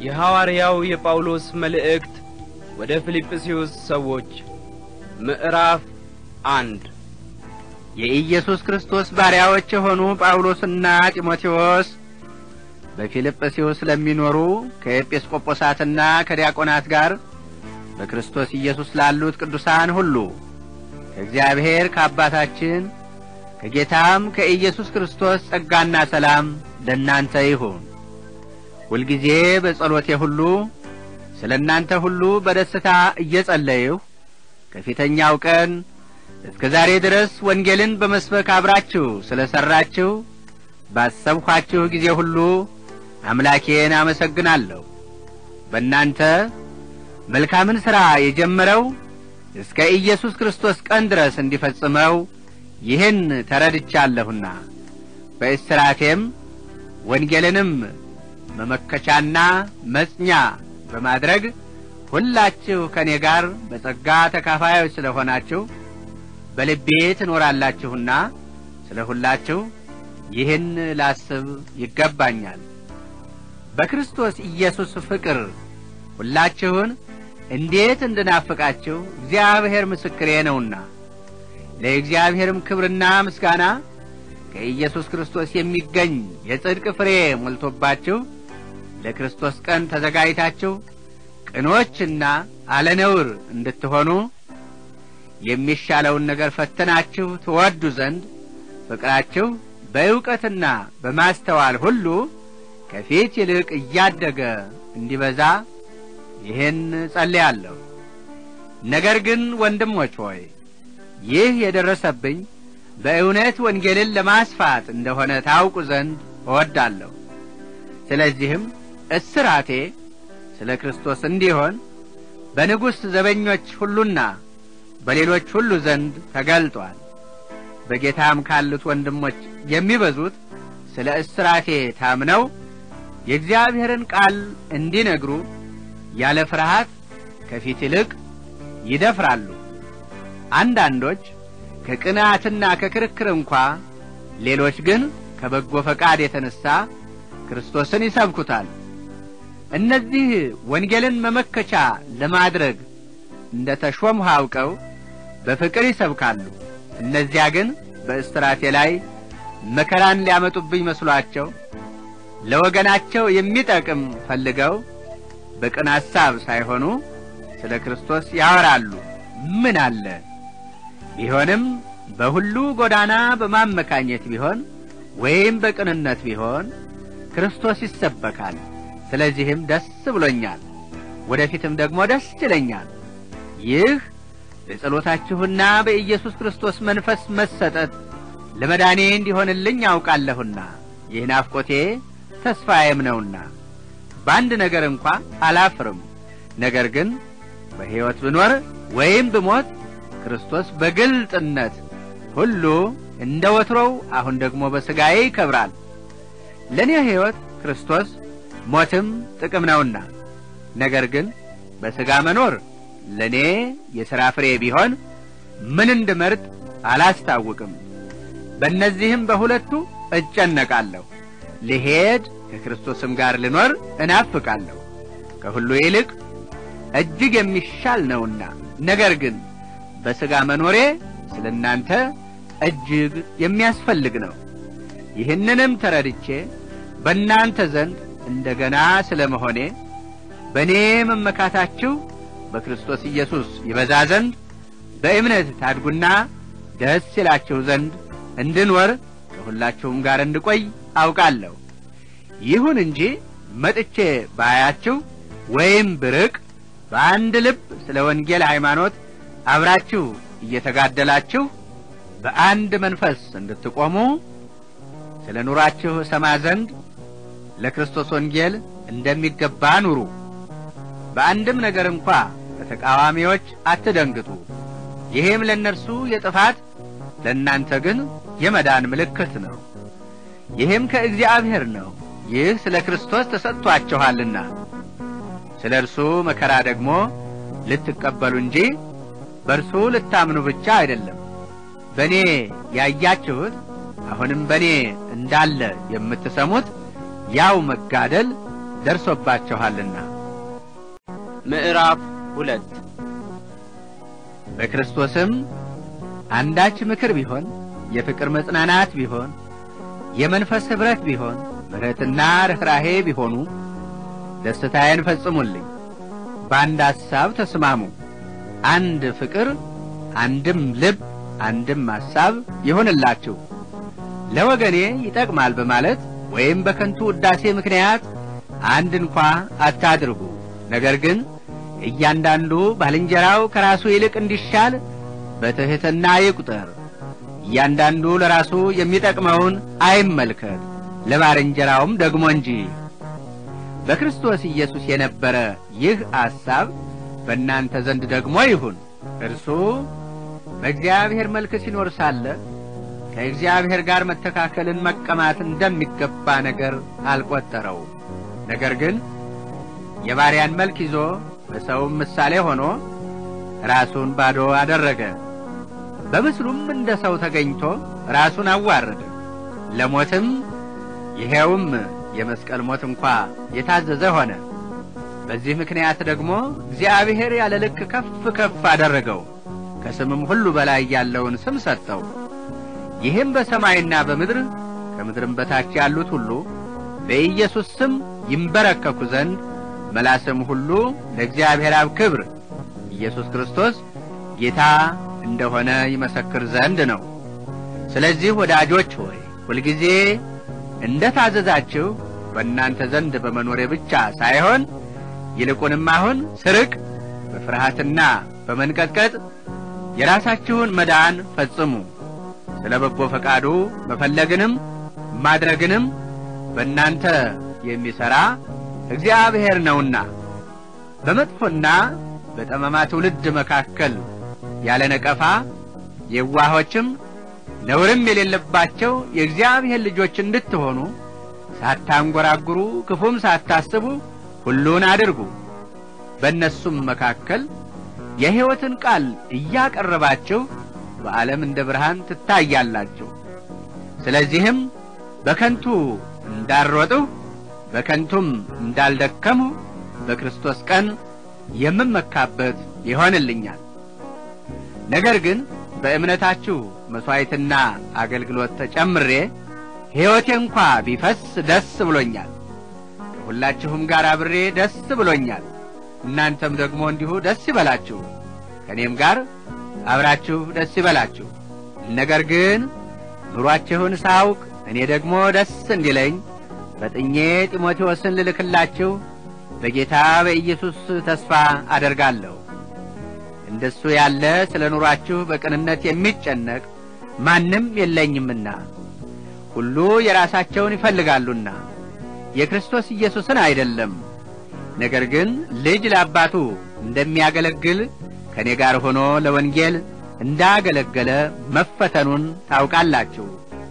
የሐዋርያው የጳውሎስ መልእክት ወደ ፊልጵስዩስ ሰዎች ምዕራፍ አንድ የኢየሱስ ክርስቶስ ባሪያዎች የሆኑ ጳውሎስና ጢሞቴዎስ በፊልጵስዩስ ለሚኖሩ ከኤጲስቆጶሳትና ከዲያቆናት ጋር በክርስቶስ ኢየሱስ ላሉት ቅዱሳን ሁሉ ከእግዚአብሔር ከአባታችን ከጌታም ከኢየሱስ ክርስቶስ ጸጋና ሰላም ለእናንተ ይሁን። ሁልጊዜ በጸሎቴ ሁሉ ስለ እናንተ ሁሉ በደስታ እየጸለይሁ ከፊተኛው ቀን እስከ ዛሬ ድረስ ወንጌልን በመስበክ አብራችሁ ስለ ሠራችሁ ባሰብኋችሁ ጊዜ ሁሉ አምላኬን አመሰግናለሁ። በእናንተ መልካምን ሥራ የጀመረው እስከ ኢየሱስ ክርስቶስ ቀን ድረስ እንዲፈጽመው ይህን ተረድቻለሁና በእስራቴም ወንጌልንም መመከቻና መጽኛ በማድረግ ሁላችሁ ከእኔ ጋር በጸጋ ተካፋዮች ስለ ሆናችሁ በልቤ ትኖራላችሁና ስለ ሁላችሁ ይህን ላስብ ይገባኛል። በክርስቶስ ኢየሱስ ፍቅር ሁላችሁን እንዴት እንድናፍቃችሁ እግዚአብሔር ምስክሬ ነውና ለእግዚአብሔርም ክብርና ምስጋና ከኢየሱስ ክርስቶስ የሚገኝ የጽድቅ ፍሬ ሞልቶባችሁ ለክርስቶስ ቀን ተዘጋጅታችሁ ቅኖችና አለነውር እንድትሆኑ የሚሻለውን ነገር ፈትናችሁ ትወዱ ዘንድ ፍቅራችሁ በእውቀትና በማስተዋል ሁሉ ከፊት ይልቅ እያደገ እንዲበዛ ይህን ጸልያለሁ። ነገር ግን ወንድሞች ሆይ ይህ የደረሰብኝ በእውነት ወንጌልን ለማስፋት እንደሆነ ታውቁ ዘንድ እወዳለሁ። ስለዚህም እስራቴ ስለ ክርስቶስ እንዲሆን በንጉሥ ዘበኞች ሁሉና በሌሎች ሁሉ ዘንድ ተገልጧል። በጌታም ካሉት ወንድሞች የሚበዙት ስለ እስራቴ ታምነው የእግዚአብሔርን ቃል እንዲነግሩ ያለ ፍርሃት ከፊት ይልቅ ይደፍራሉ። አንዳንዶች ከቅንዓትና ከክርክር እንኳ፣ ሌሎች ግን ከበጎ ፈቃድ የተነሣ ክርስቶስን ይሰብኩታል። እነዚህ ወንጌልን መመከቻ ለማድረግ እንደ ተሾምሁ አውቀው በፍቅር ይሰብካሉ። እነዚያ ግን በእስራቴ ላይ መከራን ሊያመጡብኝ መስሏቸው ለወገናቸው የሚጠቅም ፈልገው በቅን ሐሳብ ሳይሆኑ ስለ ክርስቶስ ያወራሉ። ምን አለ ቢሆንም በሁሉ ጎዳና በማመካኘት ቢሆን ወይም በቅንነት ቢሆን ክርስቶስ ይሰበካል። ስለዚህም ደስ ብሎኛል፣ ወደፊትም ደግሞ ደስ ይለኛል። ይህ በጸሎታችሁና በኢየሱስ ክርስቶስ መንፈስ መሰጠት ለመዳኔ እንዲሆንልኝ ያውቃለሁና ይህ ናፍቆቴ ተስፋዬም ነውና በአንድ ነገር እንኳ አላፍርም። ነገር ግን በሕይወት ብኖር ወይም ብሞት ክርስቶስ በግልጥነት ሁሉ እንደ ወትሮው አሁን ደግሞ በሥጋዬ ይከብራል። ለእኔ ሕይወት ክርስቶስ ሞትም ጥቅም ነውና፣ ነገር ግን በሥጋ መኖር ለእኔ የሥራ ፍሬ ቢሆን ምን እንድመርጥ አላስታውቅም። በእነዚህም በሁለቱ እጨነቃለሁ። ልሄድ ከክርስቶስም ጋር ልኖር እናፍቃለሁ፣ ከሁሉ ይልቅ እጅግ የሚሻል ነውና። ነገር ግን በሥጋ መኖሬ ስለ እናንተ እጅግ የሚያስፈልግ ነው። ይህንንም ተረድቼ በእናንተ ዘንድ እንደ ገና ስለ መሆኔ በእኔ መመካታችሁ በክርስቶስ ኢየሱስ ይበዛ ዘንድ በእምነት ታድጉና ደስ ይላችሁ ዘንድ እንድንወር ከሁላችሁም ጋር እንድቆይ አውቃለሁ። ይሁን እንጂ መጥቼ ባያችሁ ወይም ብርቅ በአንድ ልብ ስለ ወንጌል ሃይማኖት አብራችሁ እየተጋደላችሁ በአንድ መንፈስ እንድትቆሙ ስለ ኑራችሁ እሰማ ዘንድ ለክርስቶስ ወንጌል እንደሚገባ ኑሩ። በአንድም ነገር እንኳ ከተቃዋሚዎች አትደንግጡ። ይህም ለእነርሱ የጥፋት ለእናንተ ግን የመዳን ምልክት ነው። ይህም ከእግዚአብሔር ነው። ይህ ስለ ክርስቶስ ተሰጥቶአችኋልና ስለ እርሱ መከራ ደግሞ ልትቀበሉ እንጂ በእርሱ ልታምኑ ብቻ አይደለም። በእኔ ያያችሁት አሁንም በእኔ እንዳለ የምትሰሙት ያው መጋደል ደርሶባችኋልና። ምዕራፍ ሁለት በክርስቶስም አንዳች ምክር ቢሆን፣ የፍቅር መጽናናት ቢሆን፣ የመንፈስ ኅብረት ቢሆን፣ ምሕረትና ርኅራሄ ቢሆኑ ደስታዬን ፈጽሙልኝ። በአንድ ሐሳብ ተስማሙ፣ አንድ ፍቅር፣ አንድም ልብ፣ አንድም ሐሳብ ይሆንላችሁ። ለወገኔ ይጠቅማል በማለት ወይም በከንቱ ውዳሴ ምክንያት አንድ እንኳ አታድርጉ። ነገር ግን እያንዳንዱ ባልንጀራው ከራሱ ይልቅ እንዲሻል በትሕትና ይቁጠር። እያንዳንዱ ለራሱ የሚጠቅመውን አይመልከት፣ ለባልንጀራውም ደግሞ እንጂ። በክርስቶስ ኢየሱስ የነበረ ይህ ሐሳብ በእናንተ ዘንድ ደግሞ ይሁን። እርሱ በእግዚአብሔር መልክ ሲኖር ሳለ ከእግዚአብሔር ጋር መተካከልን መቀማት እንደሚገባ ነገር አልቈጠረውም። ነገር ግን የባሪያን መልክ ይዞ በሰውም ምሳሌ ሆኖ ራሱን ባዶ አደረገ። በምስሉም እንደ ሰው ተገኝቶ ራሱን አዋረደ፣ ለሞትም ይሄውም የመስቀል ሞት እንኳ የታዘዘ ሆነ። በዚህ ምክንያት ደግሞ እግዚአብሔር ያለ ልክ ከፍ ከፍ አደረገው፣ ከስምም ሁሉ በላይ ያለውን ስም ሰጠው። ይህም በሰማይና በምድር ከምድርም በታች ያሉት ሁሉ በኢየሱስ ስም ይንበረከኩ ዘንድ መላስም ሁሉ ለእግዚአብሔር አብ ክብር ኢየሱስ ክርስቶስ ጌታ እንደሆነ ይመሰክር ዘንድ ነው። ስለዚህ ወዳጆች ሆይ ሁልጊዜ እንደ ታዘዛችሁ በእናንተ ዘንድ በመኖሬ ብቻ ሳይሆን ይልቁንም አሁን ስርቅ በፍርሃትና በመንቀጥቀጥ የራሳችሁን መዳን ፈጽሙ። ስለ በጎ ፈቃዱ መፈለግንም ማድረግንም በእናንተ የሚሠራ እግዚአብሔር ነውና በመጥፎና በጠማማ ትውልድ መካከል ያለ ነቀፋ የዋሆችም ነውርም የሌለባቸው የእግዚአብሔር ልጆች እንድትሆኑ ሳታንጐራጉሩ ክፉም ሳታስቡ ሁሉን አድርጉ። በእነሱም መካከል የሕይወትን ቃል እያቀረባችሁ በዓለም እንደ ብርሃን ትታያላችሁ። ስለዚህም በከንቱ እንዳልሮጥሁ በከንቱም እንዳልደከምሁ በክርስቶስ ቀን የምመካበት ይሆንልኛል። ነገር ግን በእምነታችሁ መሥዋዕትና አገልግሎት ተጨምሬ ሕይወቴ እንኳ ቢፈስ ደስ ብሎኛል። ከሁላችሁም ጋር አብሬ ደስ ብሎኛል። እናንተም ደግሞ እንዲሁ ደስ ይበላችሁ፣ ከእኔም ጋር አብራችሁ ደስ ይበላችሁ። ነገር ግን ኑሯችሁን ሳውቅ እኔ ደግሞ ደስ እንዲለኝ ፈጥኜ ጢሞቴዎስን ልልክላችሁ በጌታ በኢየሱስ ተስፋ አደርጋለሁ። እንደሱ ያለ ስለ ኑሯችሁ በቅንነት የሚጨነቅ ማንም የለኝምና ሁሉ የራሳቸውን ይፈልጋሉና የክርስቶስ ኢየሱስን አይደለም። ነገር ግን ልጅ ለአባቱ እንደሚያገለግል ከእኔ ጋር ሆኖ ለወንጌል እንዳገለገለ መፈተኑን ታውቃላችሁ።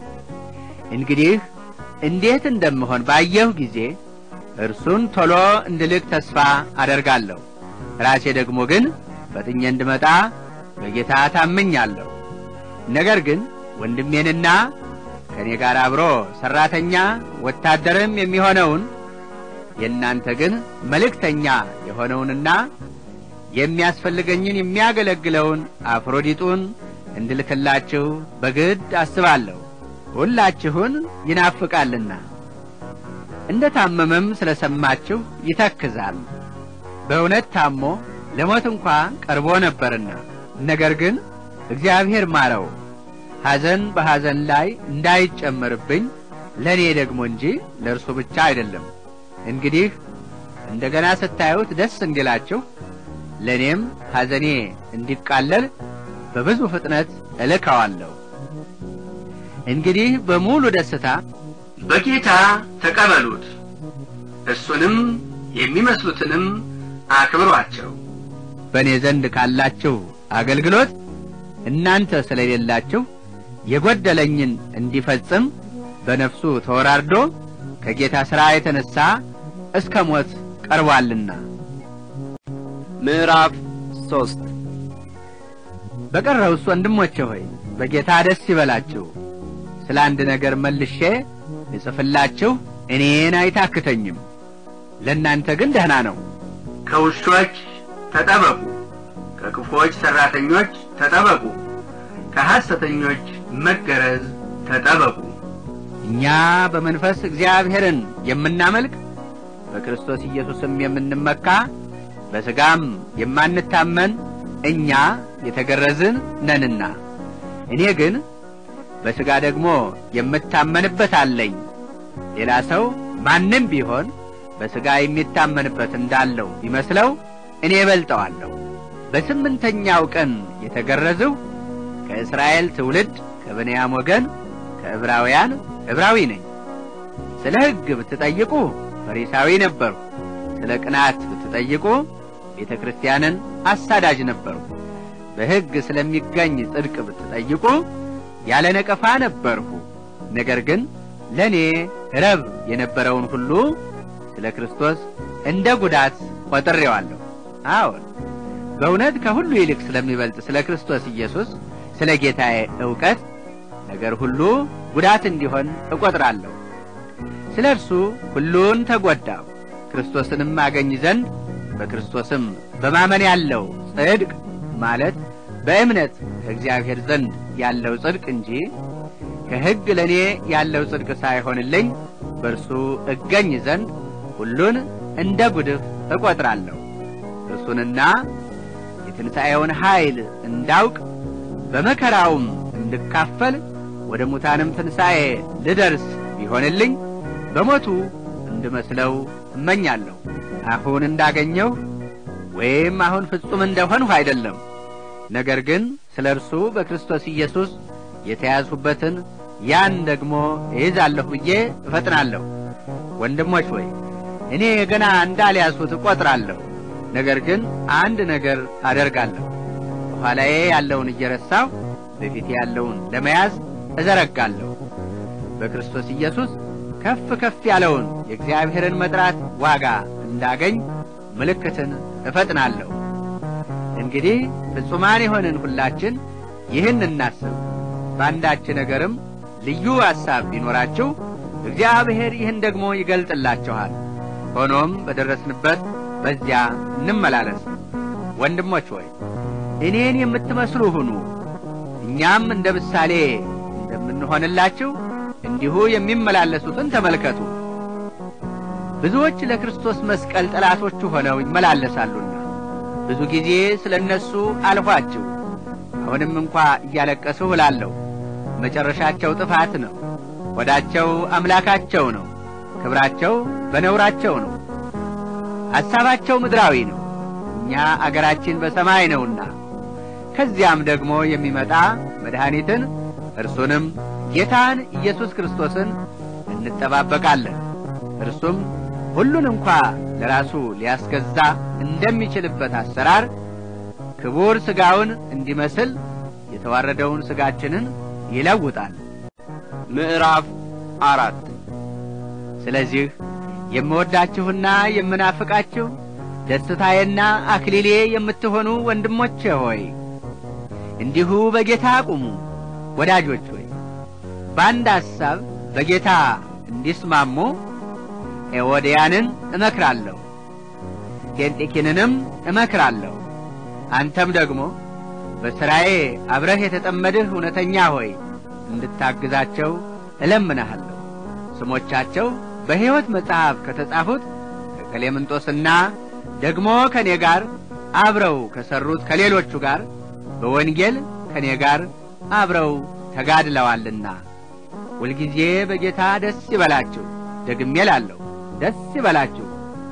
እንግዲህ እንዴት እንደምሆን ባየሁ ጊዜ እርሱን ቶሎ እንድልክ ተስፋ አደርጋለሁ። ራሴ ደግሞ ግን ፈጥኜ እንድመጣ በጌታ ታምኛለሁ። ነገር ግን ወንድሜንና ከእኔ ጋር አብሮ ሠራተኛ ወታደርም የሚሆነውን የእናንተ ግን መልእክተኛ የሆነውንና የሚያስፈልገኝን የሚያገለግለውን አፍሮዲጡን እንድልክላችሁ በግድ አስባለሁ። ሁላችሁን ይናፍቃልና እንደ ታመመም ስለ ሰማችሁ ይተክዛል። በእውነት ታሞ ለሞት እንኳ ቀርቦ ነበርና፣ ነገር ግን እግዚአብሔር ማረው። ሐዘን በሐዘን ላይ እንዳይጨመርብኝ ለእኔ ደግሞ እንጂ ለእርሱ ብቻ አይደለም። እንግዲህ እንደገና ስታዩት ደስ እንዲላችሁ ለእኔም ሐዘኔ እንዲቃለል በብዙ ፍጥነት እልከዋለሁ። እንግዲህ በሙሉ ደስታ በጌታ ተቀበሉት፣ እሱንም የሚመስሉትንም አክብሯቸው። በእኔ ዘንድ ካላችሁ አገልግሎት እናንተ ስለሌላችሁ የጐደለኝን እንዲፈጽም በነፍሱ ተወራርዶ ከጌታ ሥራ የተነሣ እስከ ሞት ቀርቧልና። ምዕራፍ ሶስት በቀረውስ ወንድሞቼ ሆይ በጌታ ደስ ይበላችሁ። ስለ አንድ ነገር መልሼ ልጽፍላችሁ እኔን አይታክተኝም። ለእናንተ ግን ደህና ነው። ከውሾች ተጠበቁ፣ ከክፉዎች ሠራተኞች ተጠበቁ፣ ከሐሰተኞች መገረዝ ተጠበቁ። እኛ በመንፈስ እግዚአብሔርን የምናመልክ በክርስቶስ ኢየሱስም የምንመካ በሥጋም የማንታመን እኛ የተገረዝን ነንና፣ እኔ ግን በሥጋ ደግሞ የምታመንበት አለኝ። ሌላ ሰው ማንም ቢሆን በሥጋ የሚታመንበት እንዳለው ቢመስለው እኔ እበልጠዋለሁ። በስምንተኛው ቀን የተገረዝሁ ከእስራኤል ትውልድ ከብንያም ወገን ከዕብራውያን ዕብራዊ ነኝ። ስለ ሕግ ብትጠይቁ ፈሪሳዊ ነበርሁ። ስለ ቅናት ብትጠይቁ ቤተ ክርስቲያንን አሳዳጅ ነበርሁ። በሕግ ስለሚገኝ ጽድቅ ብትጠይቁ ያለ ነቀፋ ነበርሁ። ነገር ግን ለእኔ ረብ የነበረውን ሁሉ ስለ ክርስቶስ እንደ ጉዳት ቈጥሬዋለሁ። አዎን በእውነት ከሁሉ ይልቅ ስለሚበልጥ ስለ ክርስቶስ ኢየሱስ ስለ ጌታዬ ዕውቀት ነገር ሁሉ ጉዳት እንዲሆን እቈጥራለሁ። ስለ እርሱ ሁሉን ተጐዳሁ፣ ክርስቶስንም አገኝ ዘንድ በክርስቶስም በማመን ያለው ጽድቅ ማለት በእምነት ከእግዚአብሔር ዘንድ ያለው ጽድቅ እንጂ ከሕግ ለእኔ ያለው ጽድቅ ሳይሆንልኝ በእርሱ እገኝ ዘንድ ሁሉን እንደ ጉድፍ እቈጥራለሁ። እርሱንና የትንሣኤውን ኃይል እንዳውቅ በመከራውም እንድካፈል ወደ ሙታንም ትንሣኤ ልደርስ ቢሆንልኝ በሞቱ እንድመስለው እመኛለሁ። አሁን እንዳገኘሁ ወይም አሁን ፍጹም እንደሆንሁ አይደለም፣ ነገር ግን ስለ እርሱ በክርስቶስ ኢየሱስ የተያዝሁበትን ያን ደግሞ እይዛለሁ ብዬ እፈጥናለሁ። ወንድሞች ሆይ እኔ ገና እንዳልያዝሁት እቈጥራለሁ። ነገር ግን አንድ ነገር አደርጋለሁ፣ በኋላዬ ያለውን እየረሳሁ በፊቴ ያለውን ለመያዝ እዘረጋለሁ። በክርስቶስ ኢየሱስ ከፍ ከፍ ያለውን የእግዚአብሔርን መጥራት ዋጋ እንዳገኝ ምልክትን እፈጥናለሁ። እንግዲህ ፍጹማን የሆንን ሁላችን ይህን እናስብ። በአንዳች ነገርም ልዩ ሐሳብ ቢኖራችሁ እግዚአብሔር ይህን ደግሞ ይገልጥላችኋል። ሆኖም በደረስንበት በዚያ እንመላለስ። ወንድሞች ሆይ እኔን የምትመስሉ ሁኑ፣ እኛም እንደ ምሳሌ እንደምንሆንላችሁ እንዲሁ የሚመላለሱትን ተመልከቱ። ብዙዎች ለክርስቶስ መስቀል ጠላቶቹ ሆነው ይመላለሳሉና ብዙ ጊዜ ስለ እነሱ አልኋችሁ። አሁንም እንኳ እያለቀስሁ እላለሁ፣ መጨረሻቸው ጥፋት ነው። ሆዳቸው አምላካቸው ነው፣ ክብራቸው በነውራቸው ነው። ሐሳባቸው ምድራዊ ነው፣ እኛ አገራችን በሰማይ ነውና ከዚያም ደግሞ የሚመጣ መድኃኒትን እርሱንም ጌታን ኢየሱስ ክርስቶስን እንጠባበቃለን። እርሱም ሁሉን እንኳ ለራሱ ሊያስገዛ እንደሚችልበት አሰራር ክቡር ሥጋውን እንዲመስል የተዋረደውን ሥጋችንን ይለውጣል። ምዕራፍ አራት ስለዚህ የምወዳችሁና የምናፍቃችሁ ደስታዬና አክሊሌ የምትሆኑ ወንድሞቼ ሆይ እንዲሁ በጌታ ቁሙ። ወዳጆች ሆይ በአንድ ሐሳብ በጌታ እንዲስማሙ ኤዎድያንን እመክራለሁ፣ ኬንጢኪንንም እመክራለሁ። አንተም ደግሞ በሥራዬ አብረህ የተጠመድህ እውነተኛ ሆይ እንድታግዛቸው እለምንሃለሁ። ስሞቻቸው በሕይወት መጽሐፍ ከተጻፉት ከቀሌምንጦስና ደግሞ ከእኔ ጋር አብረው ከሠሩት ከሌሎቹ ጋር በወንጌል ከእኔ ጋር አብረው ተጋድለዋልና ሁልጊዜ በጌታ ደስ ይበላችሁ። ደግሜ እላለሁ ደስ ይበላችሁ።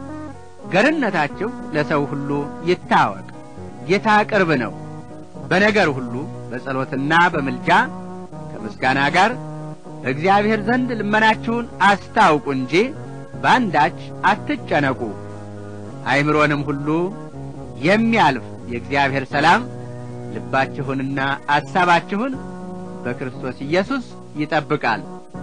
ገርነታችሁ ለሰው ሁሉ ይታወቅ። ጌታ ቅርብ ነው። በነገር ሁሉ በጸሎትና በምልጃ ከምስጋና ጋር በእግዚአብሔር ዘንድ ልመናችሁን አስታውቁ እንጂ በአንዳች አትጨነቁ። አእምሮንም ሁሉ የሚያልፍ የእግዚአብሔር ሰላም ልባችሁንና አሳባችሁን በክርስቶስ ኢየሱስ ይጠብቃል።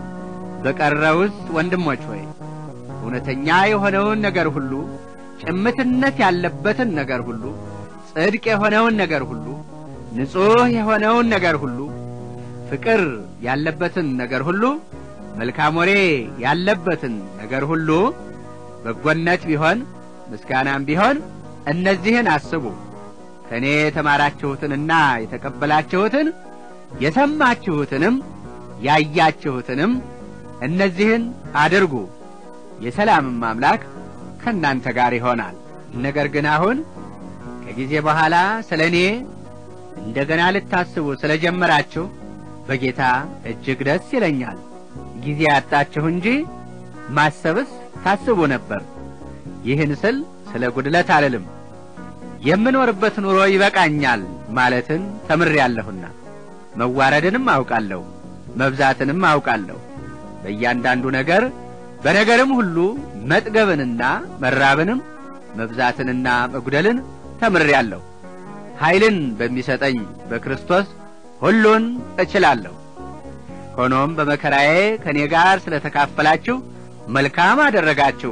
በቀረውስ ወንድሞች ሆይ እውነተኛ የሆነውን ነገር ሁሉ፣ ጭምትነት ያለበትን ነገር ሁሉ፣ ጽድቅ የሆነውን ነገር ሁሉ፣ ንጹሕ የሆነውን ነገር ሁሉ፣ ፍቅር ያለበትን ነገር ሁሉ፣ መልካም ወሬ ያለበትን ነገር ሁሉ፣ በጎነት ቢሆን ምስጋናም ቢሆን እነዚህን አስቡ። ከእኔ የተማራችሁትንና የተቀበላችሁትን የሰማችሁትንም ያያችሁትንም እነዚህን አድርጉ፣ የሰላምም አምላክ ከእናንተ ጋር ይሆናል። ነገር ግን አሁን ከጊዜ በኋላ ስለ እኔ እንደገና ልታስቡ ስለ ጀመራችሁ በጌታ እጅግ ደስ ይለኛል። ጊዜ ያጣችሁ እንጂ ማሰብስ ታስቡ ነበር። ይህን ስል ስለ ጉድለት አልልም። የምኖርበት ኑሮ ይበቃኛል ማለትን ተምሬአለሁና መዋረድንም አውቃለሁ፣ መብዛትንም አውቃለሁ። በእያንዳንዱ ነገር በነገርም ሁሉ መጥገብንና መራብንም መብዛትንና መጉደልን ተምሬአለሁ። ኃይልን በሚሰጠኝ በክርስቶስ ሁሉን እችላለሁ። ሆኖም በመከራዬ ከእኔ ጋር ስለ ተካፈላችሁ መልካም አደረጋችሁ።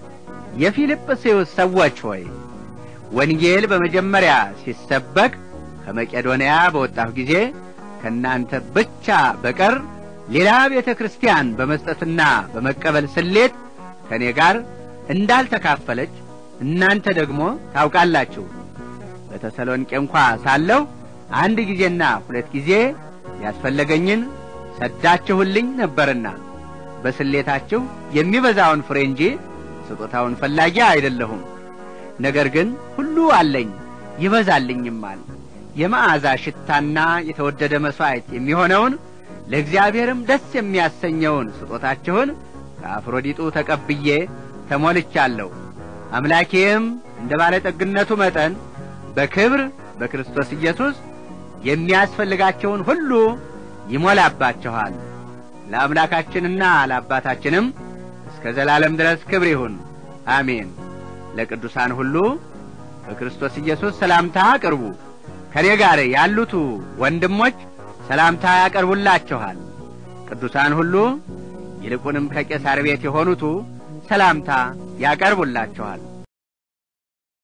የፊልጵስዩስ ሰዎች ሆይ ወንጌል በመጀመሪያ ሲሰበክ ከመቄዶንያ በወጣሁ ጊዜ ከእናንተ ብቻ በቀር ሌላ ቤተ ክርስቲያን በመስጠትና በመቀበል ስሌት ከእኔ ጋር እንዳልተካፈለች እናንተ ደግሞ ታውቃላችሁ። በተሰሎንቄ እንኳ ሳለሁ አንድ ጊዜና ሁለት ጊዜ ያስፈለገኝን ሰዳችሁልኝ ነበርና በስሌታችሁ የሚበዛውን ፍሬ እንጂ ስጦታውን ፈላጊ አይደለሁም። ነገር ግን ሁሉ አለኝ ይበዛልኝማል። የመዓዛ ሽታና የተወደደ መሥዋዕት የሚሆነውን ለእግዚአብሔርም ደስ የሚያሰኘውን ስጦታችሁን ከአፍሮዲጡ ተቀብዬ ተሞልቻለሁ። አምላኬም እንደ ባለጠግነቱ መጠን በክብር በክርስቶስ ኢየሱስ የሚያስፈልጋቸውን ሁሉ ይሞላባችኋል። ለአምላካችንና ለአባታችንም እስከ ዘላለም ድረስ ክብር ይሁን፣ አሜን። ለቅዱሳን ሁሉ በክርስቶስ ኢየሱስ ሰላምታ አቅርቡ። ከኔ ጋር ያሉቱ ወንድሞች ሰላምታ ያቀርቡላችኋል። ቅዱሳን ሁሉ ይልቁንም ከቄሳር ቤት የሆኑቱ ሰላምታ ያቀርቡላችኋል።